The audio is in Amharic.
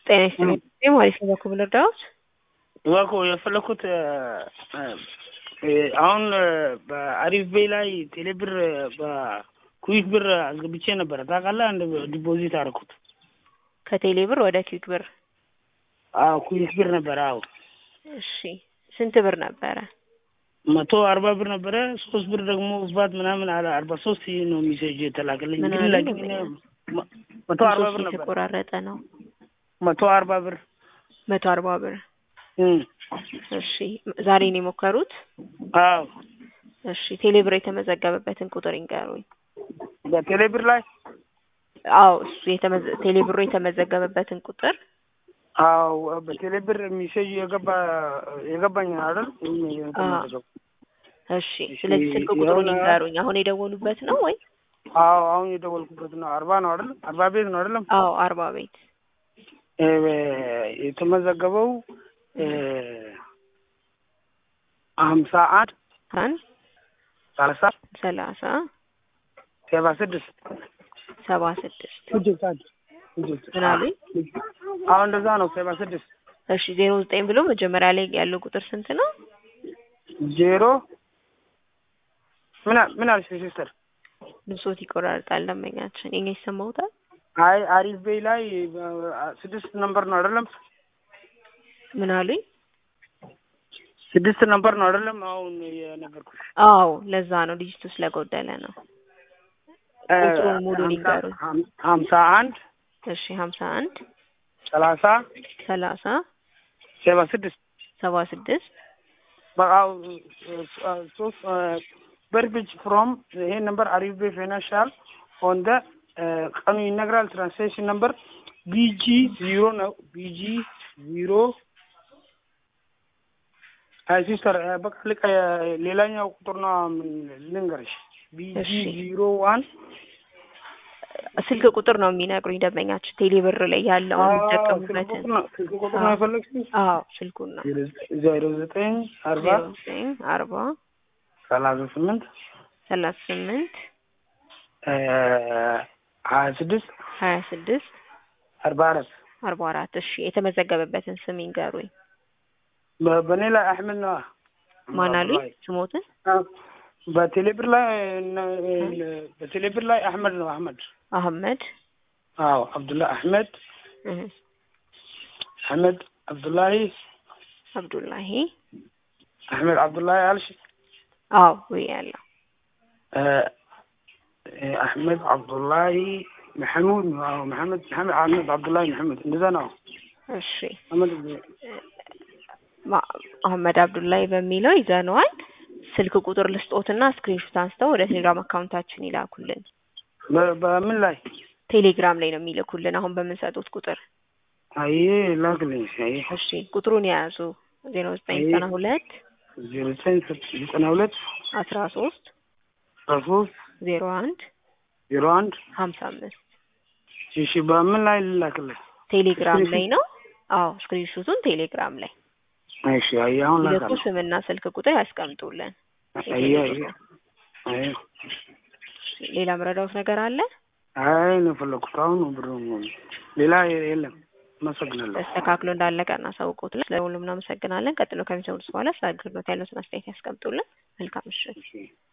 ጤና ይስጥልኝ ማለት ነው። በኩል እርዳዎት እባክዎ የፈለኩት አሁን በአሪፍ ቤይ ላይ ቴሌብር በኩዊክ ብር አስገብቼ ነበረ ታውቃለህ። አንድ ዲፖዚት አደረኩት ከቴሌ ብር ወደ ኪክ ብር። አዎ ኩዊክ ብር ነበረ። አዎ እሺ ስንት ብር ነበረ? መቶ አርባ ብር ነበረ። ሶስት ብር ደግሞ ባት ምናምን አለ አርባ ሶስት ነው ሚሴጅ የተላከልኝ። ምን ግን አለ ላኪን መቶ አርባ ብር ነበረ። የተቆራረጠ ነው። መቶ አርባ ብር መቶ አርባ ብር። እም፣ እሺ ዛሬ ነው የሞከሩት? አዎ እሺ ቴሌ ብር የተመዘገበበትን ቁጥር ይንገሩኝ። በቴሌ ብር ላይ አዎ እሱ የተመዘ ቴሌ ብሩ የተመዘገበበትን ቁጥር አዎ በቴሌ ብር ሚሴጅ የገባ የገባኝ አይደል? የተመዘገበው። እሺ ስለዚህ ስልክ ቁጥሩን የሆነ- ይንገሩኝ። አሁን የደወሉበት ነው ወይ? አዎ አሁን የደወልኩበት ነው። አርባ ነው አይደል? አርባ ቤት ነው አይደለም? አዎ አርባ ቤት እ የተመዘገበው እ ሀምሳ አንድ አንድ ሰላሳ ሰላሳ ሰባ ስድስት ሰባ ስድስት ልጆች አሉ ልጆች ምን አሉኝ? አዎ እንደዛ ነው። ሰባ ስድስት እሺ ዜሮ ዘጠኝ ብሎ መጀመሪያ ላይ ያለው ቁጥር ስንት ነው? ዜሮ ምን አል- ምን አልሽ ሲስተር? ብሶት ይቆራርጣል ደንበኛችን። የኛ ይሰማውታል? አይ አሪፍ ቤይ ላይ አ- ስድስት ነምበር ነው አይደለም? ምን አሉኝ? ስድስት ነምበር ነው አይደለም? አሁን የነገርኩሽ አዎ ለዛ ነው ዲጂቱ ስለጎደለ ነው። እ ቁጥሩን ሙሉ ሀምሳ- ሊንገሩኝ። ሀም- ሀምሳ አንድ እሺ ሀምሳ አንድ ሰላሳ ሰላሳ ሰባ ስድስት ሰባ ስድስት በቃ ሶስት በርቢጅ ፍሮም ይሄ ነምበር አሪፍ ቤይ ፋይናንሻል ኦን ደ ቀኑ ይነግራል። ትራንስሌሽን ነምበር ቢጂ ዚሮ ነው። ቢጂ ዚሮ አይ ሲስተር በቃ ልቀ ሌላኛው ቁጥር ነው ምን ልንገርሽ። ቢጂ እሺ። ዚሮ ዋን ስልክ ቁጥር ነው የሚነግሩኝ ደንበኛችን ቴሌ ብር ላይ ያለውን የሚጠቀሙበትን። ስልክ ቁጥር ነው የፈለግሽው? አዎ ስልኩን ነው ዜሮ ዘጠኝ አርባ ዜሮ ዘጠኝ አርባ ሰላሳ ስምንት ሰላሳ ስምንት ሀያ ስድስት ሀያ ስድስት አርባ አራት አርባ አራት እሺ የተመዘገበበትን ስም ይንገሩኝ። በ- በእኔ ላይ አሕመድ ነዋ። ማን አሉኝ ስሞትን? አዎ። በቴሌብር ላይ እነ- በቴሌብር ላይ አሕመድ ነው አሕመድ። አህመድ አዎ አብዱላ አሕመድ እህ፣ አሕመድ አብዱላሂ አብዱላሂ አሕመድ አብዱላሂ አልሽ አዎ ወይ ያለው እ፣ እ፣ አሕመድ አብዱላሂ መሐሙድ ነው። አዎ መሐመድ መሐመድ አሕመድ አብዱላሂ መሐመድ እንደዛ ነው። እሺ አሕመድ ማ- አህመድ አብዱላሂ በሚለው ይዘነዋል። ስልክ ቁጥር ልስጦትና ስክሪንሾት አንስተው ወደ ቴሌግራም አካውንታችን ይላኩልን። በ- በምን ላይ ቴሌግራም ላይ ነው የሚልኩልን አሁን በምንሰጡት ቁጥር። አይ ላክልኝ። አይ እሺ ቁጥሩን የያዙ ዜሮ ዘጠኝ ዘጠና ሁለት ዜሮ ዘጠኝ ዘጠና ሁለት አስራ ሶስት አስራ ሶስት ዜሮ አንድ ዜሮ አንድ ሀምሳ አምስት እሺ በምን ላይ ልላክልህ? ቴሌግራም ላይ ነው። አዎ ስክሪንሾቱን ቴሌግራም ላይ እሺ አይ አሁን ይልኩ። ላካለሁ። ስምና ስልክ ቁጥር ያስቀምጡልን። አይ አይ አይ ሌላ ምረዳውት ነገር አለ? አይ ነው የፈለኩት አሁን ነው ብሩ ሌላ የለም። አመሰግናለሁ። ተስተካክሎ እንዳለቀ እናሳውቁት። ለሁሉም እናመሰግናለን። ቀጥሎ ከሚሰሙት በኋላ ስለ አገልግሎት ያለውን አስተያየት ያስቀምጡልን። መልካም ምሽት። እሺ